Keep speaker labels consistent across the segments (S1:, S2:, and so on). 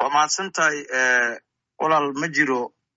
S1: waa mahadsan tahay walaal ma jiro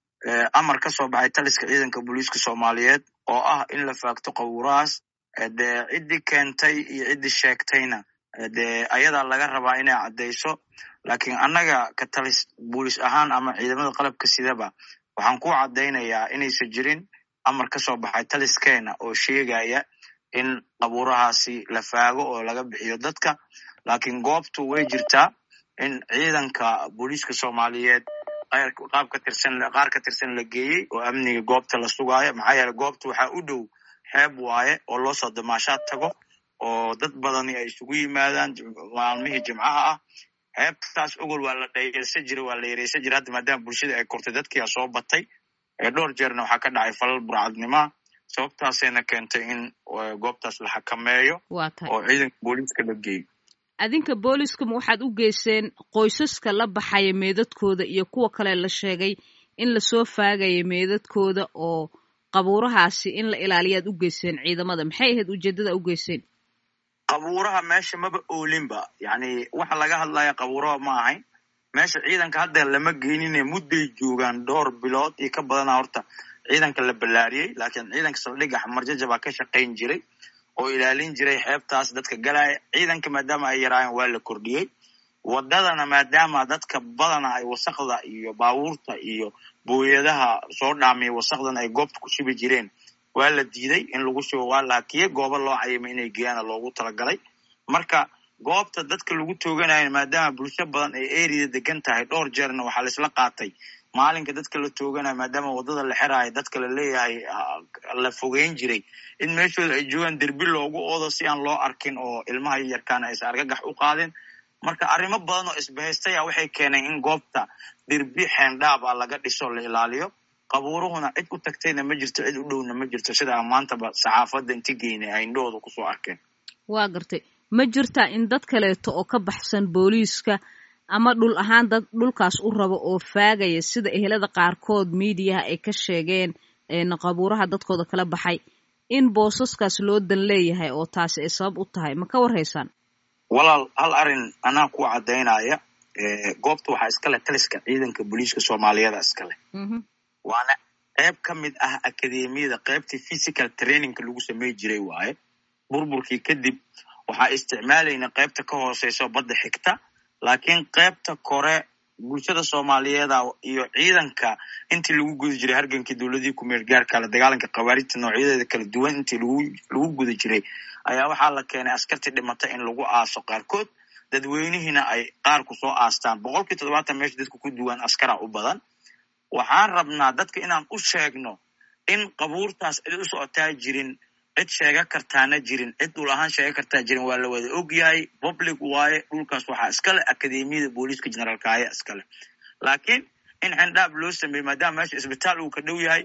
S1: amar ka soo baxay taliska ciidanka booliiska soomaaliyeed oo ah in la faagto qawurahaas dee ciddii keentay iyo ciddii sheegtayna dee ayadaa laga rabaa inay caddayso laakiin annaga ka talis booliis ahaan ama ciidamada qalabka sidaba waxaan ku caddaynayaa inaysan jirin amar ka soo baxay taliskeena oo sheegaya in qabuurahaasi la faago oo laga bixiyo dadka laakiin goobtu way jirtaa in ciidanka booliiska soomaaliyeed qaab ka tirsan qaar ka tirsan la geeyey oo amniga goobta la sugaayo maxaa yeele goobta waxaa u dhow xeeb waaye oo loo soo damaashaad tago oo dad badani ay isugu yimaadaan maalmihii jimcaha ah xeebtaas ogol waa la dhayeysan jira waa la yareysan jira hadda maadaama bulshada ay kortay dadkiia soo batay dhowr jeerna waxaa ka dhacay falal burcadnimaa sababtaasayna keentay in goobtaas la xakameeyo oo ciidanka booliiska la geeyo
S2: adinka booliiskama waxaad u geyseen qoysaska la baxaya meedadkooda iyo kuwa kale la sheegay in lasoo faagaya meedadkooda oo qabuurahaasi in la ilaaliyaad u geyseen ciidamada maxay ahayd ujeeddada u geyseen
S1: qabuuraha meesha maba oolinba yacni waxa laga hadlaya qabuuraha ma ahayn meesha ciidanka hadda lama geenine mudday joogaan dhowr bilood iyo ka badana horta ciidanka la ballaariyey laakiin ciidanka saldhigga xamarjaja baa ka shaqayn jiray oo ilaalin jiray xeebtaas dadka galaya ciidanka maadaama ay yaraayeen waa la kordhiyey wadadana maadaama dadka badana ay wasakda iyo baabuurta iyo booyadaha soo dhaamiya wasakdan ay goobta ku shibi jireen waa la diiday in lagu shubo waa laakiye goobo loo cayimay inay geeyaana loogu talagalay marka goobta dadka lagu tooganayo maadaama bulsho badan ay erida degan tahay dhowr jeerna waxaa laisla qaatay maalinka dadka la tooganayo maadaama wadada la xeraayo dadka la leeyahay la fogeyn jiray in meeshooda ay joogaan derbi loogu oodo si aan loo arkin oo ilmaha yarkaana aysan argagax u qaadin marka arrimo badan oo isbahaystaya waxay keeneen in goobta derbi xeendhaab ah laga dhiso la ilaaliyo qabuuruhuna cid u tagtayna ma jirto cid u dhowna ma jirto sida maantaba saxaafadda inti geynay ay indhahooda kusoo arkeen
S2: waa gartay ma jirtaa in dad kaleeto oo ka baxsan booliiska ama dhul ahaan dad dhulkaas u rabo oo faagaya sida ehelada qaarkood miidiyaha ay ka sheegeen qabuuraha dadkooda kala baxay in boosaskaas loo dan leeyahay oo taasi ay sabab u tahay ma ka warhaysaan
S1: walaal hal arrin anaa ku caddaynaya goobta waxaa iskale taliska ciidanka booliiska soomaaliyeeda iskale waana qeyb ka mid ah akademiyada qeybtii physical trainingka lagu samey jiray waaye burburkii kadib waxaa isticmaalayna qeybta ka hooseyso badda xigta laakiin qeybta kore bulshada soomaaliyeeda iyo ciidanka intii lagu guda jiray hargankii dowladii kumeel gaarka la dagaalanka khawaarijta noocyadeeda kala duwan intii lagu guda jiray ayaa waxaa la keenay askartii dhimata in lagu aaso qaarkood dadweynihiina ay qaar ku soo aastaan boqolkii toddobaatan meesha dadka ku duwan askara u badan waxaan rabnaa dadka inaan u sheegno in qabuurtaas cid u socotaa jirin cid sheega kartaana jirin cid dhul ahaan sheega kartaa jirin waa la wada ogyahay public waaye dhulkaas waxaa iskale akademiyada booliiska generaalkaaya iskale laakiin in xendhaab loo sameeyey maadaama meesha isbitaal uu ka dhow yahay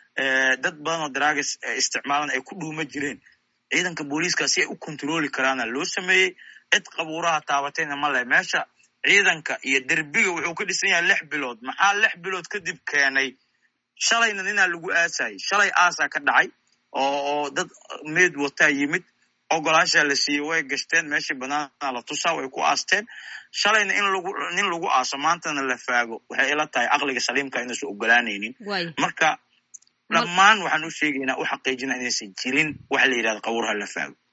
S1: dad badan oo daraagas isticmaalan ay ku dhuuma jireen ciidanka booliiska si ay u kontroli karaana loo sameeyey cid qabuuraha taabatayna ma leh meesha ciidanka iyo derbiga wuxuu ka dhisan yahay lix bilood maxaa lix bilood kadib keenay shalayna ninaa lagu aasayay shalay aasaa ka dhacay oo dad meed wataa yimid ogolaashaa la siiyey way gashteen meeshii banaana la tusaa way ku aasteen shalayna in lagu nin lagu aaso maantana la faago waxay ila tahay aqliga saliimka inaysan ogolaanaynin marka dhammaan waxaan u sheegaynaa u xaqiijinaa inaysan jirin waxa la yidhahda qabuuraha la faago